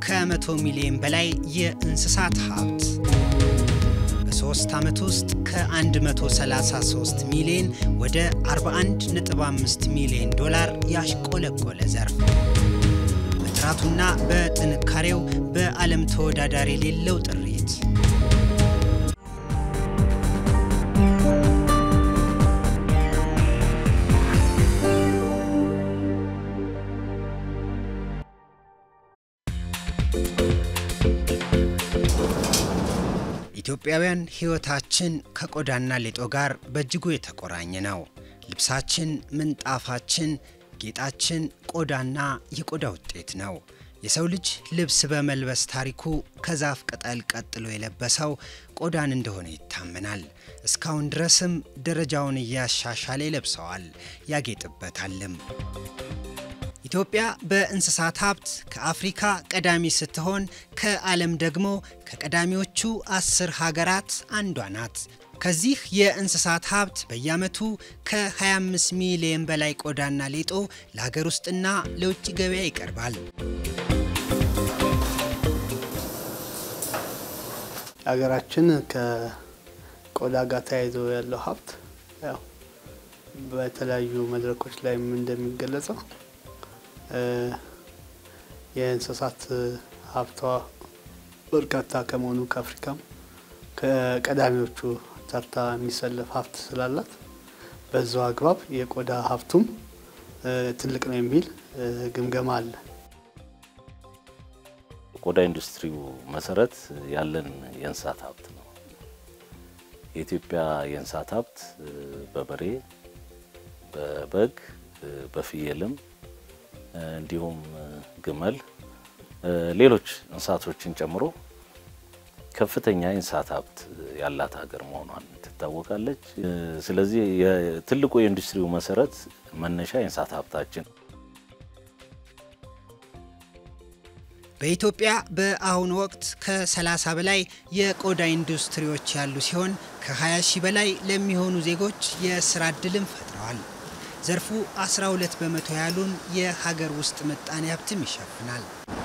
ከ100 ሚሊዮን በላይ የእንስሳት ሀብት በሶስት ዓመት ውስጥ ከ133 ሚሊዮን ወደ 41.5 ሚሊዮን ዶላር ያሽቆለቆለ ዘርፍ በጥራቱና በጥንካሬው በዓለም ተወዳዳሪ የሌለው ጥሪት ኢትዮጵያውያን ሕይወታችን ከቆዳና ሌጦ ጋር በእጅጉ የተቆራኘ ነው። ልብሳችን፣ ምንጣፋችን፣ ጌጣችን ቆዳና የቆዳ ውጤት ነው። የሰው ልጅ ልብስ በመልበስ ታሪኩ ከዛፍ ቅጠል ቀጥሎ የለበሰው ቆዳን እንደሆነ ይታመናል። እስካሁን ድረስም ደረጃውን እያሻሻለ ይለብሰዋል፣ ያጌጥበታልም። ኢትዮጵያ በእንስሳት ሀብት ከአፍሪካ ቀዳሚ ስትሆን ከዓለም ደግሞ ከቀዳሚዎቹ አስር ሀገራት አንዷ ናት። ከዚህ የእንስሳት ሀብት በየዓመቱ ከ25 ሚሊዮን በላይ ቆዳና ሌጦ ለሀገር ውስጥና ለውጭ ገበያ ይቀርባል። ሀገራችን ከቆዳ ጋር ተያይዞ ያለው ሀብት ያው በተለያዩ መድረኮች ላይም እንደሚገለጸው የእንስሳት ሀብቷ በርካታ ከመሆኑ ከአፍሪካም ከቀዳሚዎቹ ተርታ የሚሰለፍ ሀብት ስላላት በዛው አግባብ የቆዳ ሀብቱም ትልቅ ነው የሚል ግምገማ አለ። ቆዳ ኢንዱስትሪው መሰረት ያለን የእንስሳት ሀብት ነው። የኢትዮጵያ የእንስሳት ሀብት በበሬ፣ በበግ፣ በፍየልም እንዲሁም ግመል፣ ሌሎች እንስሳቶችን ጨምሮ ከፍተኛ የእንስሳት ሀብት ያላት ሀገር መሆኗን ትታወቃለች። ስለዚህ ትልቁ የኢንዱስትሪው መሰረት መነሻ የእንስሳት ሀብታችን በኢትዮጵያ በአሁኑ ወቅት ከ30 በላይ የቆዳ ኢንዱስትሪዎች ያሉ ሲሆን ከ20 ሺህ በላይ ለሚሆኑ ዜጎች የስራ ዕድልም ፈጥረዋል። ዘርፉ 12 በመቶ ያሉን የሀገር ውስጥ ምጣኔ ሀብትም ይሸፍናል።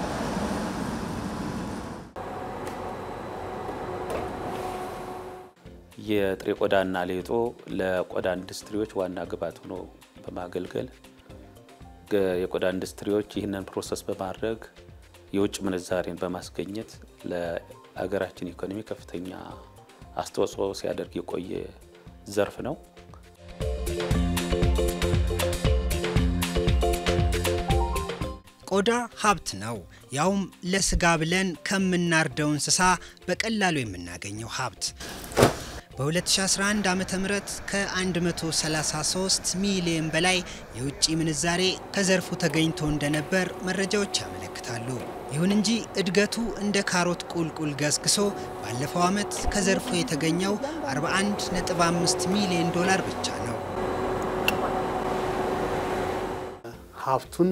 የጥሬ ቆዳና ሌጦ ለቆዳ ኢንዱስትሪዎች ዋና ግብዓት ሆኖ በማገልገል የቆዳ ኢንዱስትሪዎች ይህንን ፕሮሰስ በማድረግ የውጭ ምንዛሬን በማስገኘት ለሀገራችን ኢኮኖሚ ከፍተኛ አስተዋጽኦ ሲያደርግ የቆየ ዘርፍ ነው። ቆዳ ሀብት ነው፣ ያውም ለስጋ ብለን ከምናርደው እንስሳ በቀላሉ የምናገኘው ሀብት። በ2011 ዓ ም ከ133 ሚሊዮን በላይ የውጭ ምንዛሬ ከዘርፉ ተገኝቶ እንደነበር መረጃዎች ያመለክታሉ። ይሁን እንጂ እድገቱ እንደ ካሮት ቁልቁል ገስግሶ ባለፈው ዓመት ከዘርፉ የተገኘው 41.5 ሚሊዮን ዶላር ብቻ ነው። ሀብቱን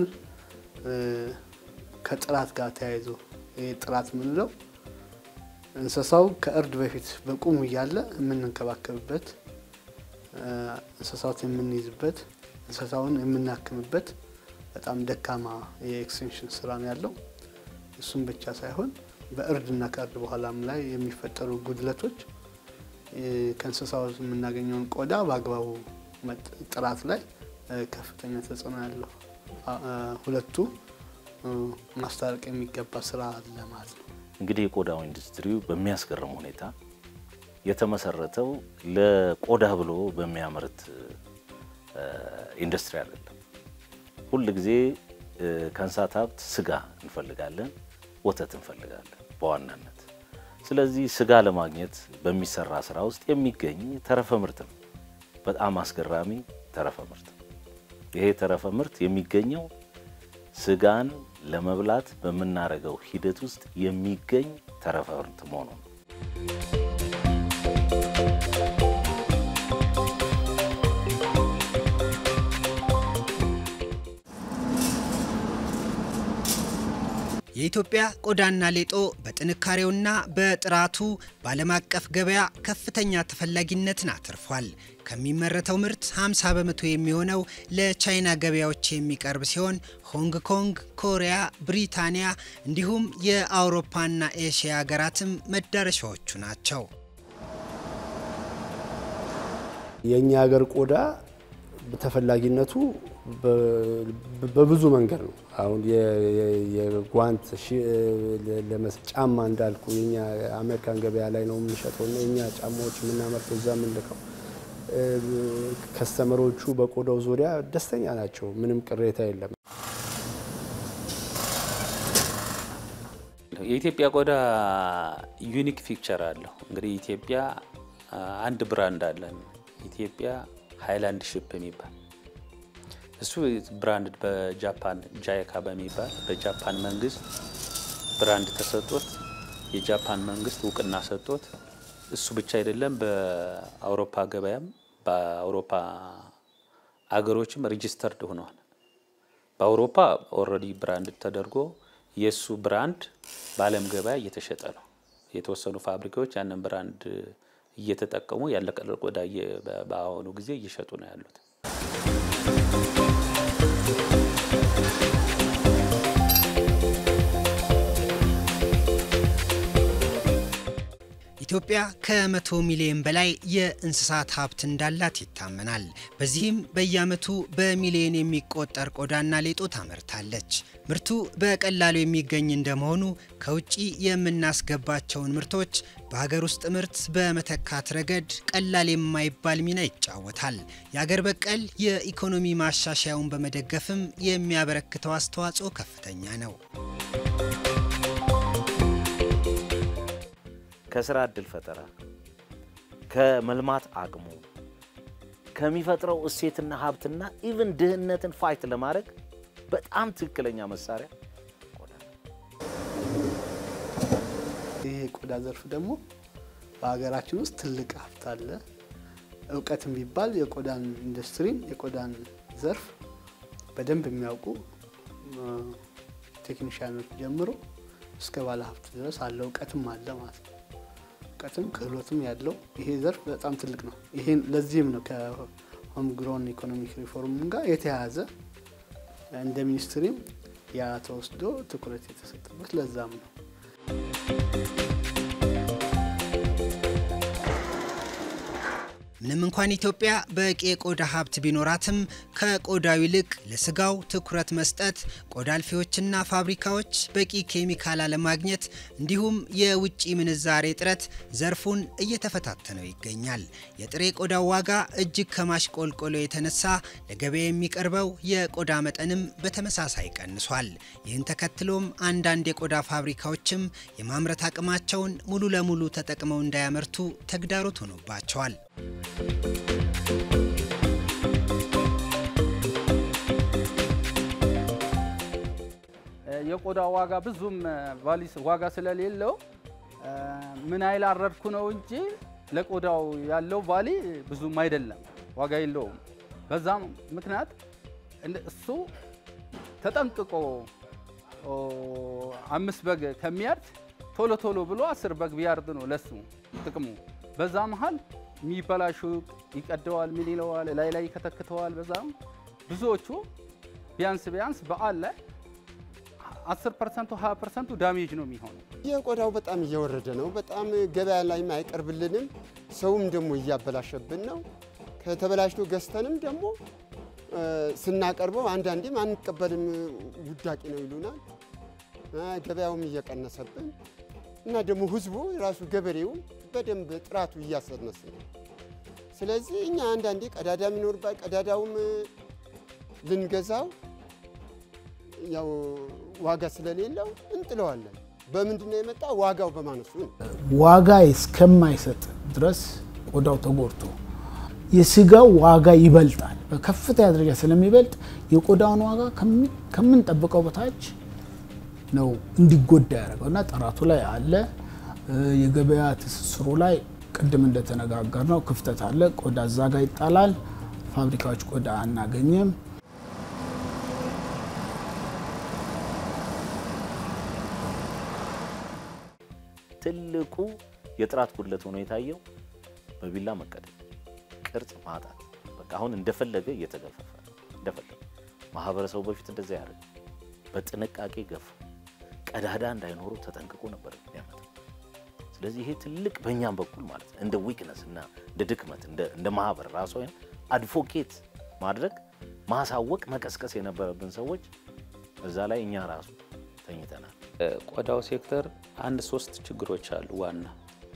ከጥራት ጋር ተያይዞ ይህ ጥራት የምንለው እንስሳው ከእርድ በፊት በቁሙ እያለ የምንንከባከብበት፣ እንስሳት የምንይዝበት፣ እንስሳውን የምናክምበት በጣም ደካማ የኤክስቴንሽን ስራ ነው ያለው። እሱም ብቻ ሳይሆን በእርድና ከእርድ በኋላም ላይ የሚፈጠሩ ጉድለቶች ከእንስሳው የምናገኘውን ቆዳ በአግባቡ ጥራት ላይ ከፍተኛ ተጽዕኖ ያለው ሁለቱ ማስታረቅ የሚገባ ስራ አለ ማለት ነው። እንግዲህ የቆዳው ኢንዱስትሪው በሚያስገርም ሁኔታ የተመሰረተው ለቆዳ ብሎ በሚያመርት ኢንዱስትሪ አይደለም። ሁል ጊዜ ከእንስሳት ሀብት ስጋ እንፈልጋለን፣ ወተት እንፈልጋለን በዋናነት። ስለዚህ ስጋ ለማግኘት በሚሰራ ስራ ውስጥ የሚገኝ ተረፈ ምርት ነው። በጣም አስገራሚ ተረፈ ምርት። ይሄ ተረፈ ምርት የሚገኘው ስጋን ለመብላት በምናደርገው ሂደት ውስጥ የሚገኝ ተረፈ ምርት መሆኑ ነው። የኢትዮጵያ ቆዳና ሌጦ በጥንካሬውና በጥራቱ በዓለም አቀፍ ገበያ ከፍተኛ ተፈላጊነትን አትርፏል። ከሚመረተው ምርት 50 በመቶ የሚሆነው ለቻይና ገበያዎች የሚቀርብ ሲሆን ሆንግ ኮንግ፣ ኮሪያ፣ ብሪታንያ እንዲሁም የአውሮፓና ኤሽያ ሀገራትም መዳረሻዎቹ ናቸው። የእኛ ሀገር ቆዳ ተፈላጊነቱ በብዙ መንገድ ነው። አሁን የጓንት ጫማ እንዳልኩ የኛ አሜሪካን ገበያ ላይ ነው የምንሸጠው እና የኛ ጫማዎች የምናመርተው እዛ የምንልከው ከስተመሮቹ በቆዳው ዙሪያ ደስተኛ ናቸው። ምንም ቅሬታ የለም። የኢትዮጵያ ቆዳ ዩኒክ ፊክቸር አለው። እንግዲህ ኢትዮጵያ አንድ ብራንድ አለን። ኢትዮጵያ ሃይላንድ ሺፕ የሚባል እሱ ብራንድ በጃፓን ጃይካ በሚባል በጃፓን መንግስት ብራንድ ተሰጥቶት የጃፓን መንግስት እውቅና ሰጥቶት እሱ ብቻ አይደለም፣ በአውሮፓ ገበያም በአውሮፓ አገሮችም ሬጂስተርድ ሆነዋል። በአውሮፓ ኦልሬዲ ብራንድ ተደርጎ የእሱ ብራንድ በዓለም ገበያ እየተሸጠ ነው። የተወሰኑ ፋብሪካዎች ያንን ብራንድ እየተጠቀሙ ያለቀ ቆዳ በአሁኑ ጊዜ እየሸጡ ነው ያሉት። ኢትዮጵያ ከመቶ ሚሊዮን በላይ የእንስሳት ሀብት እንዳላት ይታመናል። በዚህም በየዓመቱ በሚሊዮን የሚቆጠር ቆዳና ሌጦ ታመርታለች። ምርቱ በቀላሉ የሚገኝ እንደመሆኑ ከውጭ የምናስገባቸውን ምርቶች በሀገር ውስጥ ምርት በመተካት ረገድ ቀላል የማይባል ሚና ይጫወታል። የአገር በቀል የኢኮኖሚ ማሻሻያውን በመደገፍም የሚያበረክተው አስተዋጽኦ ከፍተኛ ነው። ከስራ እድል ፈጠራ፣ ከመልማት አቅሙ፣ ከሚፈጥረው እሴትና ሀብትና ኢቭን ድህነትን ፋይት ለማድረግ በጣም ትክክለኛ መሳሪያ ቆዳ ነው። ይህ የቆዳ ዘርፍ ደግሞ በሀገራችን ውስጥ ትልቅ ሀብት አለ። እውቀት የሚባል የቆዳን ኢንዱስትሪን የቆዳን ዘርፍ በደንብ የሚያውቁ ቴክኒሽያኖች ጀምሮ እስከ ባለ ሀብት ድረስ አለ። እውቀትም አለ ማለት ነው። እውቀትም ክህሎትም ያለው ይሄ ዘርፍ በጣም ትልቅ ነው። ይሄን ለዚህም ነው ከሆም ግሮን ኢኮኖሚክ ሪፎርም ጋር የተያያዘ እንደ ሚኒስትሪም ያ ተወስዶ ትኩረት የተሰጠበት ለዛም ነው። ምንም እንኳን ኢትዮጵያ በቂ የቆዳ ሀብት ቢኖራትም ከቆዳው ይልቅ ለስጋው ትኩረት መስጠት፣ ቆዳ አልፊዎችና ፋብሪካዎች በቂ ኬሚካል አለማግኘት እንዲሁም የውጭ ምንዛሬ እጥረት ዘርፉን እየተፈታተነው ይገኛል። የጥሬ ቆዳው ዋጋ እጅግ ከማሽቆልቆሎ የተነሳ ለገበያ የሚቀርበው የቆዳ መጠንም በተመሳሳይ ቀንሷል። ይህን ተከትሎም አንዳንድ የቆዳ ፋብሪካዎችም የማምረት አቅማቸውን ሙሉ ለሙሉ ተጠቅመው እንዳያመርቱ ተግዳሮት ሆኖባቸዋል። የቆዳ ዋጋ ብዙም ቫሊስ ዋጋ ስለሌለው ምን አይል አረድኩ ነው እንጂ ለቆዳው ያለው ቫሊ ብዙም አይደለም፣ ዋጋ የለውም። በዛም ምክንያት እሱ ተጠንቅቆ አምስት በግ ከሚያርድ ቶሎ ቶሎ ብሎ አስር በግ ቢያርድ ነው ለሱ ጥቅሙ። በዛ መሀል የሚበላሹ ይቀደዋል፣ ምን ይለዋል፣ ላይ ላይ ይከተክተዋል። በዛም ብዙዎቹ ቢያንስ ቢያንስ በዓል ላይ 10 ፐርሰንቱ 20 ፐርሰንቱ ዳሜጅ ነው የሚሆነው። የቆዳው በጣም እየወረደ ነው። በጣም ገበያ ላይም አይቀርብልንም። ሰውም ደግሞ እያበላሸብን ነው። ከተበላሽቶ ገዝተንም ደግሞ ስናቀርበው አንዳንዴም አንቀበልም፣ ውዳቂ ነው ይሉናል። ገበያውም እየቀነሰብን እና ደግሞ ህዝቡ ራሱ ገበሬው በደንብ ጥራቱ እያሰነስ ነው። ስለዚህ እኛ አንዳንዴ ቀዳዳ የሚኖርባት ቀዳዳውም ልንገዛው ያው ዋጋ ስለሌለው እንጥለዋለን። በምንድን ነው የመጣ? ዋጋው በማነሱ ነው። ዋጋ እስከማይሰጥ ድረስ ቆዳው ተጎድቶ የስጋው ዋጋ ይበልጣል። በከፍተኛ ደረጃ ስለሚበልጥ የቆዳውን ዋጋ ከምንጠብቀው በታች ነው እንዲጎዳ ያደረገው እና ጥራቱ ላይ አለ። የገበያ ትስስሩ ላይ ቅድም እንደተነጋገር ነው ክፍተት አለ። ቆዳ እዛ ጋ ይጣላል። ፋብሪካዎች ቆዳ አናገኝም። ትልቁ የጥራት ጉድለት ሆኖ የታየው በቢላ መቀደድ፣ ቅርጽ ማጣት። በቃ አሁን እንደፈለገ እየተገፈፈ እንደፈለገ ማህበረሰቡ በፊት እንደዛ ያደርግ በጥንቃቄ ገፉ። ቀዳዳ እንዳይኖሩ ተጠንቅቆ ነበር የሚያመጣው። ስለዚህ ይሄ ትልቅ በእኛም በኩል ማለት ነው እንደ ዊክነስ እና እንደ ድክመት እንደ ማህበር ራሱ ወይም አድቮኬት ማድረግ ማሳወቅ መቀስቀስ የነበረብን ሰዎች እዛ ላይ እኛ ራሱ ተኝተናል። ቆዳው ሴክተር አንድ ሶስት ችግሮች አሉ ዋና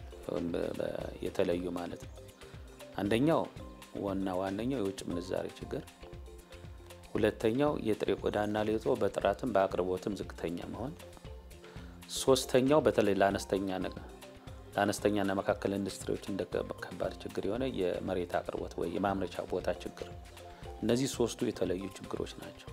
የተለዩ ማለት ነው። አንደኛው ዋና ዋነኛው የውጭ ምንዛሬ ችግር፣ ሁለተኛው የጥሬ ቆዳና ሌጦ በጥራትም በአቅርቦትም ዝቅተኛ መሆን፣ ሶስተኛው በተለይ ለአነስተኛ ለአነስተኛና መካከል ኢንዱስትሪዎች እንደ ከባድ ችግር የሆነ የመሬት አቅርቦት ወይ የማምረቻ ቦታ ችግር። እነዚህ ሶስቱ የተለዩ ችግሮች ናቸው።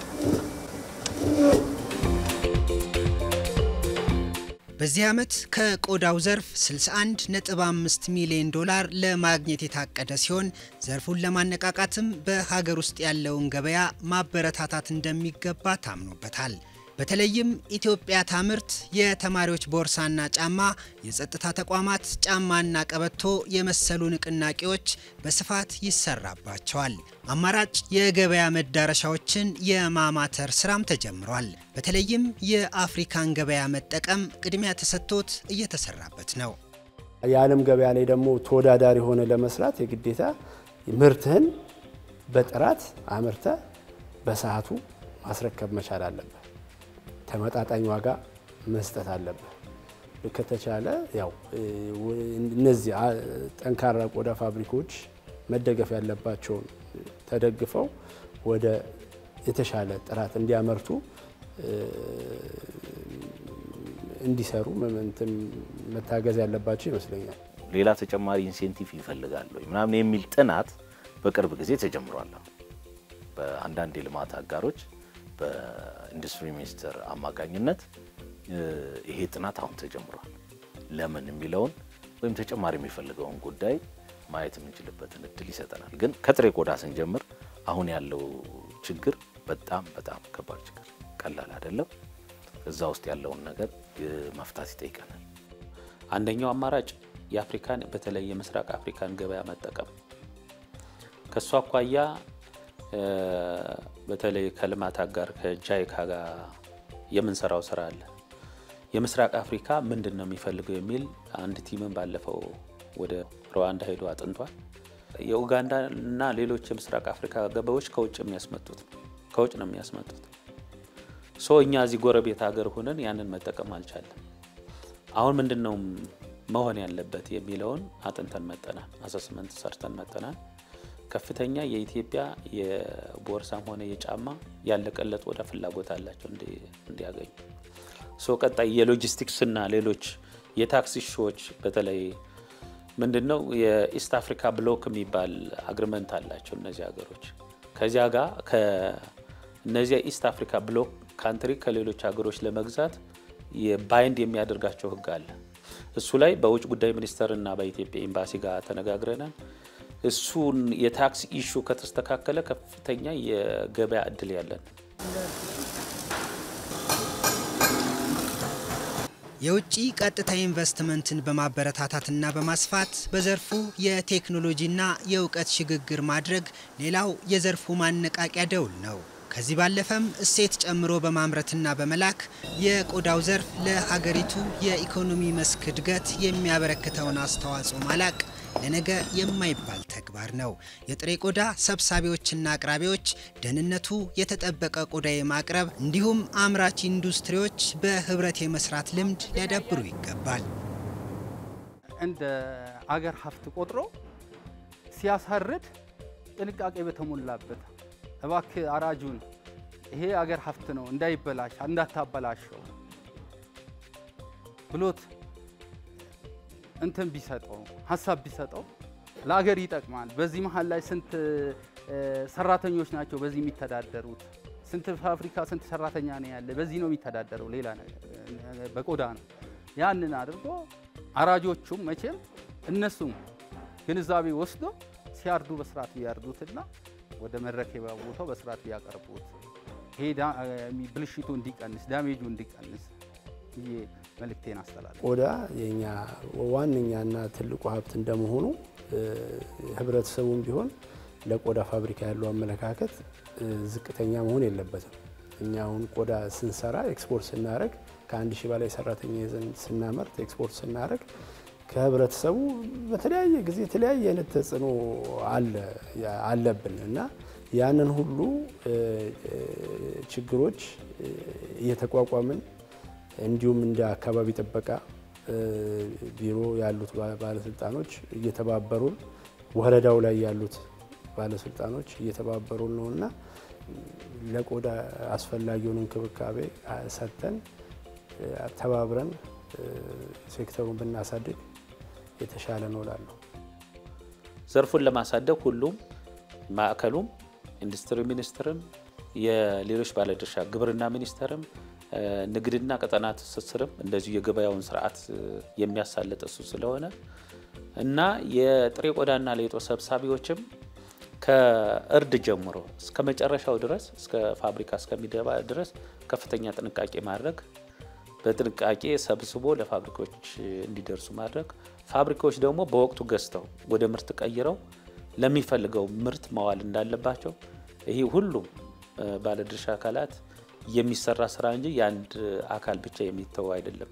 በዚህ ዓመት ከቆዳው ዘርፍ 61.5 ሚሊዮን ዶላር ለማግኘት የታቀደ ሲሆን ዘርፉን ለማነቃቃትም በሀገር ውስጥ ያለውን ገበያ ማበረታታት እንደሚገባ ታምኖበታል። በተለይም ኢትዮጵያ ታምርት የተማሪዎች ቦርሳና ጫማ፣ የጸጥታ ተቋማት ጫማና ቀበቶ የመሰሉ ንቅናቄዎች በስፋት ይሰራባቸዋል። አማራጭ የገበያ መዳረሻዎችን የማማተር ስራም ተጀምሯል። በተለይም የአፍሪካን ገበያ መጠቀም ቅድሚያ ተሰጥቶት እየተሰራበት ነው። የዓለም ገበያ ላይ ደግሞ ተወዳዳሪ ሆነ ለመስራት የግዴታ ምርትህን በጥራት አምርተ በሰዓቱ ማስረከብ መቻል አለበት። ተመጣጣኝ ዋጋ መስጠት አለበት። ከተቻለ ያው እነዚህ ጠንካራ ቆዳ ፋብሪካዎች መደገፍ ያለባቸውን ተደግፈው ወደ የተሻለ ጥራት እንዲያመርቱ እንዲሰሩ እንትን መታገዝ ያለባቸው ይመስለኛል። ሌላ ተጨማሪ ኢንሴንቲቭ ይፈልጋሉ ምናምን የሚል ጥናት በቅርብ ጊዜ ተጀምሯል። በአንዳንድ የልማት አጋሮች በኢንዱስትሪ ሚኒስቴር አማካኝነት ይሄ ጥናት አሁን ተጀምሯል። ለምን የሚለውን ወይም ተጨማሪ የሚፈልገውን ጉዳይ ማየት የምንችልበትን እድል ይሰጠናል። ግን ከጥሬ ቆዳ ስንጀምር አሁን ያለው ችግር በጣም በጣም ከባድ ችግር፣ ቀላል አይደለም። እዛ ውስጥ ያለውን ነገር መፍታት ይጠይቀናል። አንደኛው አማራጭ የአፍሪካን በተለይ የምስራቅ አፍሪካን ገበያ መጠቀም ከእሱ አኳያ በተለይ ከልማት አጋር ከጃይካ ጋር የምንሰራው ስራ አለ። የምስራቅ አፍሪካ ምንድን ነው የሚፈልገው የሚል አንድ ቲምን ባለፈው ወደ ሩዋንዳ ሄዶ አጥንቷል። የኡጋንዳ እና ሌሎች የምስራቅ አፍሪካ ገበያዎች ከውጭ የሚያስመጡት ከውጭ ነው የሚያስመጡት። ሶ እኛ እዚህ ጎረቤት ሀገር ሆነን ያንን መጠቀም አልቻለም። አሁን ምንድን ነው መሆን ያለበት የሚለውን አጥንተን መጠናል፣ አሰስመንት ሰርተን መጠናል። ከፍተኛ የኢትዮጵያ የቦርሳም ሆነ የጫማ ያለቀለጥ ወደ ፍላጎት አላቸው እንዲያገኙ። ሶ ቀጣይ የሎጂስቲክስና ሌሎች የታክሲ ሾዎች በተለይ ምንድን ነው የኢስት አፍሪካ ብሎክ የሚባል አግሪመንት አላቸው እነዚህ ሀገሮች። ከዚያ ጋር ከእነዚያ ኢስት አፍሪካ ብሎክ ካንትሪ ከሌሎች ሀገሮች ለመግዛት ባይንድ የሚያደርጋቸው ህግ አለ። እሱ ላይ በውጭ ጉዳይ ሚኒስቴር እና በኢትዮጵያ ኤምባሲ ጋር ተነጋግረናል። እሱን የታክስ ኢሹ ከተስተካከለ ከፍተኛ የገበያ እድል ያለን። የውጭ ቀጥታ ኢንቨስትመንትን በማበረታታትና በማስፋት በዘርፉ የቴክኖሎጂና የእውቀት ሽግግር ማድረግ ሌላው የዘርፉ ማነቃቂያ ደውል ነው። ከዚህ ባለፈም እሴት ጨምሮ በማምረትና በመላክ የቆዳው ዘርፍ ለሀገሪቱ የኢኮኖሚ መስክ እድገት የሚያበረክተውን አስተዋጽኦ ማላቅ ለነገ የማይባል ተግባር ነው። የጥሬ ቆዳ ሰብሳቢዎችና አቅራቢዎች ደህንነቱ የተጠበቀ ቆዳ የማቅረብ እንዲሁም አምራች ኢንዱስትሪዎች በህብረት የመስራት ልምድ ሊያዳብሩ ይገባል። እንደ አገር ሀብት ቆጥሮ ሲያሳርድ ጥንቃቄ በተሞላበት እባክህ አራጁን ይሄ አገር ሀብት ነው እንዳይበላሽ እንዳታበላሸው ብሎት እንትን ቢሰጠው ሀሳብ ቢሰጠው ለሀገር ይጠቅማል። በዚህ መሀል ላይ ስንት ሰራተኞች ናቸው በዚህ የሚተዳደሩት? ስንት ፋብሪካ ስንት ሰራተኛ ነው ያለ? በዚህ ነው የሚተዳደረው። ሌላ በቆዳ ነው። ያንን አድርጎ አራጆቹም መቼም እነሱም ግንዛቤ ወስዶ ሲያርዱ በስርዓት ቢያርዱትና ወደ መረከቢያ ቦታው በስርዓት ቢያቀርቡት ይሄ ብልሽቱ እንዲቀንስ ዳሜጁ እንዲቀንስ ብዬ መልእክቴን አስተላለፍ። ቆዳ የኛ ዋነኛና ትልቁ ሀብት እንደመሆኑ ህብረተሰቡም ቢሆን ለቆዳ ፋብሪካ ያለው አመለካከት ዝቅተኛ መሆን የለበትም። እኛ አሁን ቆዳ ስንሰራ ኤክስፖርት ስናደረግ ከአንድ ሺህ በላይ ሰራተኛ ይዘን ስናመርት ኤክስፖርት ስናደረግ ከህብረተሰቡ በተለያየ ጊዜ የተለያየ አይነት ተጽዕኖ አለብን እና ያንን ሁሉ ችግሮች እየተቋቋምን እንዲሁም እንደ አካባቢ ጥበቃ ቢሮ ያሉት ባለስልጣኖች እየተባበሩን ወረዳው ላይ ያሉት ባለስልጣኖች እየተባበሩን ነው እና ለቆዳ አስፈላጊውን እንክብካቤ ሰጥተን ተባብረን ሴክተሩን ብናሳድግ የተሻለ ነው እላለሁ። ዘርፉን ለማሳደግ ሁሉም ማዕከሉም፣ ኢንዱስትሪ ሚኒስቴርም፣ የሌሎች ባለድርሻ ግብርና ሚኒስቴርም፣ ንግድና ቀጠና ትስስርም እንደዚሁ የገበያውን ስርዓት የሚያሳልጥ እሱ ስለሆነ እና የጥሬ ቆዳና ሌጦ ሰብሳቢዎችም ከእርድ ጀምሮ እስከ መጨረሻው ድረስ እስከ ፋብሪካ እስከሚገባ ድረስ ከፍተኛ ጥንቃቄ ማድረግ በጥንቃቄ ሰብስቦ ለፋብሪካዎች እንዲደርሱ ማድረግ፣ ፋብሪካዎች ደግሞ በወቅቱ ገዝተው ወደ ምርት ቀይረው ለሚፈልገው ምርት ማዋል እንዳለባቸው ይህ ሁሉም ባለድርሻ አካላት የሚሰራ ስራ እንጂ የአንድ አካል ብቻ የሚተው አይደለም።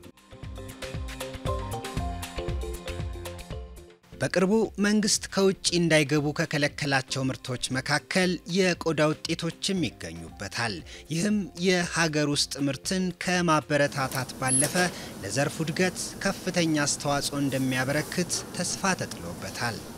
በቅርቡ መንግስት ከውጭ እንዳይገቡ ከከለከላቸው ምርቶች መካከል የቆዳ ውጤቶችም ይገኙበታል። ይህም የሀገር ውስጥ ምርትን ከማበረታታት ባለፈ ለዘርፉ እድገት ከፍተኛ አስተዋጽኦ እንደሚያበረክት ተስፋ ተጥሎበታል።